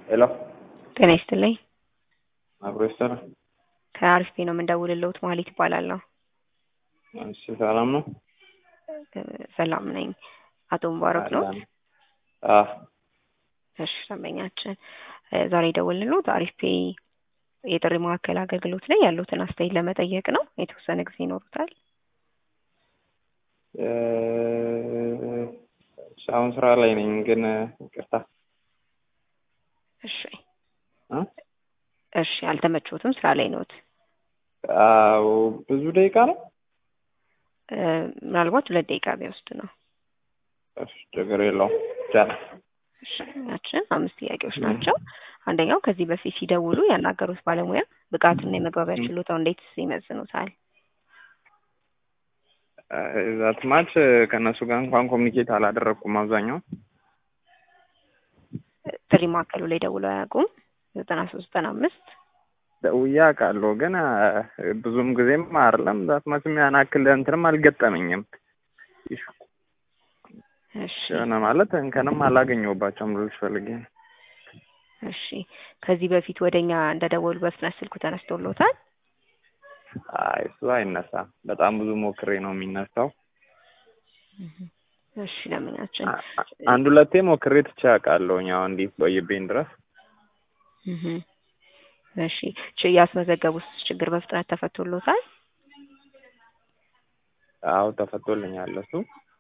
ሄሎ ጤና ይስጥልኝ። አብሮ ይሰራ። ከአሪፍ ነው የምንደውልልዎት ማለት ይባላለሁ። እሺ ሰላም ነው? ሰላም ነኝ። አቶ ሙባረክ ነው? አዎ እሺ ደንበኛችን ዛሬ የደወልንልዎት አሪፍ ፔ የጥሪ ማዕከል አገልግሎት ላይ ያሉትን አስተያየት ለመጠየቅ ነው። የተወሰነ ጊዜ ይኖሩታል? እ አሁን ስራ ላይ ነኝ ግን ይቅርታ እሺ እ እሺ አልተመቾትም? ስራ ላይ ነዎት? አዎ ብዙ ደቂቃ ነው? እ ምናልባት ሁለት ደቂቃ ቢወስድ ነው። እሺ ችግር የለውም ይቻላል። እሺ ያችን አምስት ጥያቄዎች ናቸው። አንደኛው ከዚህ በፊት ሲደውሉ ያናገሩት ባለሙያ ብቃትና የመግባቢያ ችሎታው እንዴት ይመዝኑታል? ዛት ማች ከእነሱ ጋር እንኳን ኮሚኒኬት አላደረግኩም። አብዛኛው ጥሪ ማዕከሉ ላይ ደውለው አያውቁም? ዘጠና ሶስት ዘጠና አምስት ደውዬ አውቃለሁ ግን ብዙም ጊዜም አይደለም ዛት ማችም ያን ያክል እንትንም አልገጠመኝም። እሺ የሆነ ማለት እንከንም አላገኘሁባቸውም ልልሽ ፈልጌ ነው። እሺ ከዚህ በፊት ወደኛ እንደደወሉ በፍጥነት ስልኩ ተነስቶሎታል? አይ እሱ አይነሳም። በጣም ብዙ ሞክሬ ነው የሚነሳው። እሺ ለምኛችን አንድ ሁለቴ ሞክሬ ትቼ አውቃለሁኝ። አሁን እንዲህ ቆይብኝ ድረስ እህ እሺ ች ያስመዘገቡት ችግር በፍጥነት ተፈቶሎታል? አዎ ተፈቶልኛል እሱ።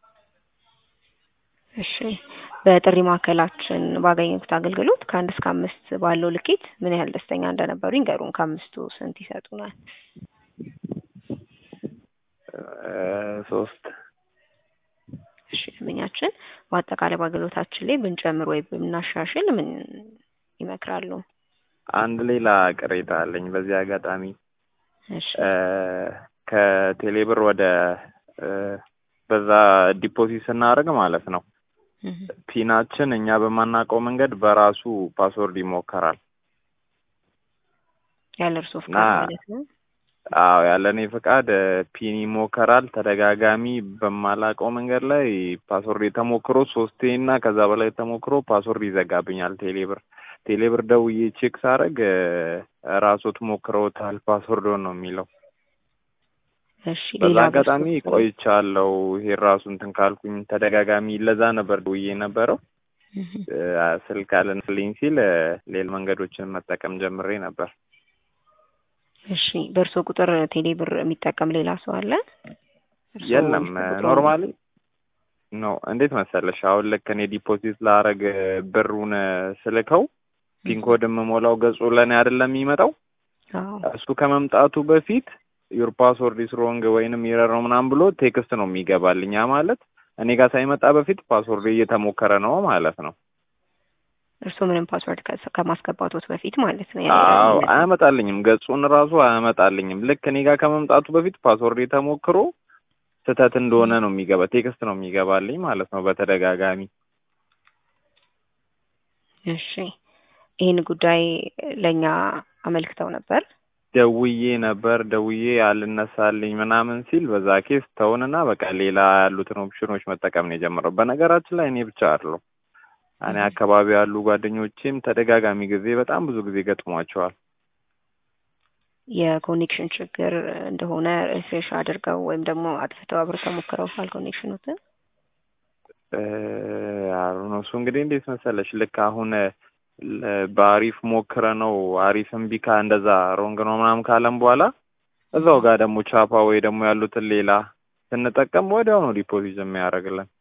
እሺ በጥሪ ማዕከላችን ባገኙት አገልግሎት ከአንድ እስከ አምስት ባለው ልኬት ምን ያህል ደስተኛ እንደነበሩ ይንገሩን። ከአምስቱ ስንት ይሰጡናል? ሶስት እሺ ደንበኛችን በአጠቃላይ በአገልግሎታችን ላይ ብንጨምር ወይ ብናሻሽል ምን ይመክራሉ? አንድ ሌላ ቅሬታ አለኝ በዚህ አጋጣሚ እሺ ከቴሌብር ወደ በዛ ዲፖዚት ስናደርግ ማለት ነው ፒናችን እኛ በማናውቀው መንገድ በራሱ ፓስወርድ ይሞከራል። ያለ እርስዎ ፍቃድ ና- ማለት ነው? አዎ ያለ እኔ ፍቃድ ፒን ይሞከራል። ተደጋጋሚ በማላውቀው መንገድ ላይ ፓስወርድ የተሞክሮ ሶስቴ እና ከዛ በላይ ተሞክሮ ፓስወርድ ይዘጋብኛል ቴሌብር። ቴሌብር ደውዬ ቼክ ሳደርግ ራሶት ሞክረውታል ፓስወርዶን ነው የሚለው። እሺ በዛ ሌላ አጋጣሚ በእርስዎ ቆይቻለሁ። ይሄ ራሱ እንትን ካልኩኝ ተደጋጋሚ ለዛ ነበር ደውዬ የነበረው እህ እ ስልክ አልንልኝ ሲል እ ሌላ መንገዶችን መጠቀም ጀምሬ ነበር። እሺ በእርስዎ ቁጥር ቴሌ ብር የሚጠቀም ሌላ ሰው አለ? እርስዎ የለም ቁጥሩን- ኖርማሊ ኖ እንዴት መሰለሽ አሁን ልክ እኔ ዲፖዚት ላረግ ብሩን ስልከው ፒንኮድ የምሞላው ገጹ ለእኔ አይደለም የሚመጣው አዎ እሱ ከመምጣቱ በፊት ዩር ፓስወርድ ኢስ ሮንግ ወይንም ኤረር ነው ምናምን ብሎ ቴክስት ነው የሚገባልኝ። ያ ማለት እኔ ጋር ሳይመጣ በፊት ፓስወርድ እየተሞከረ ነው ማለት ነው። እርስዎ ምንም ፓስወርድ ከ- ከማስገባቶት በፊት ማለት ነው? አዎ አያመጣልኝም፣ ገጹን ራሱ አያመጣልኝም። ልክ እኔ ጋር ከመምጣቱ በፊት ፓስወርድ የተሞክሮ ስህተት እንደሆነ ነው የሚገባ ቴክስት ነው የሚገባልኝ ማለት ነው በተደጋጋሚ። እሺ ይህን ጉዳይ ለእኛ አመልክተው ነበር? ደውዬ ነበር ደውዬ አልነሳልኝ ምናምን ሲል በዛ ኬስ ተውንና በቃ ሌላ ያሉትን ኦፕሽኖች መጠቀም ነው የጀመረው። በነገራችን ላይ እኔ ብቻ አይደለሁም እኔ አካባቢ ያሉ ጓደኞቼም ተደጋጋሚ ጊዜ በጣም ብዙ ጊዜ ገጥሟቸዋል። የኮኔክሽን ችግር እንደሆነ ሪፍሬሽ አድርገው ወይም ደግሞ አጥፍተው አብርተው ሞክረውታል ኮኔክሽኑትን? አሩ እሱ እንግዲህ እንዴት መሰለሽ ልክ አሁን ለ- በአሪፍ ሞክረ ነው አሪፍ እምቢ ካ እንደዛ ሮንግ ነው ምናምን ካለም በኋላ እዛው ጋር ደግሞ ቻፓ ወይ ደግሞ ያሉትን ሌላ ስንጠቀም ወዲያው ነው ዲፖዚት የሚያደርግልን።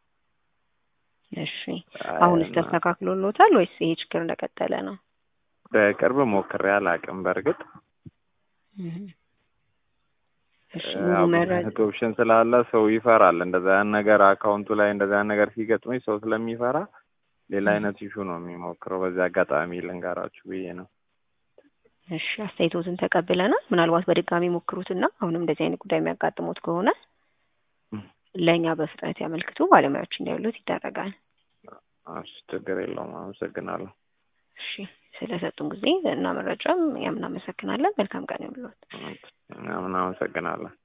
እሺ አሁንስ ተስተካክሎሎታል ወይስ ይሄ ችግር እንደቀጠለ ነው? በቅርብ ሞክሬ አላውቅም። በእርግጥ እህ እሺ ያው ሙሉ ብዙ መረጃ አይነት ኦፕሽን ስላለ ሰው ይፈራል። እንደዛ ያን ነገር አካውንቱ ላይ እንደዛ ያን ነገር ሲገጥመኝ ሰው ስለሚፈራ ሌላ አይነት ኢሹ ነው የሚሞክረው። በዚህ አጋጣሚ ልንገራችሁ ብዬ ነው። እሺ አስተያየቶትን ተቀብለናል። ምናልባት በድጋሚ ሞክሩትና አሁንም እንደዚህ አይነት ጉዳይ የሚያጋጥሙት ከሆነ እም። ለእኛ በፍጥነት ያመልክቱ፣ ባለሙያዎች እንዲያሉት ይደረጋል። እሺ ችግር የለውም። አመሰግናለሁ። እሺ ስለሰጡን ጊዜ እና መረጃም እኛም እናመሰግናለን። መልካም ቀን ይሁንልዎት። ምናምን አመሰግናለሁ።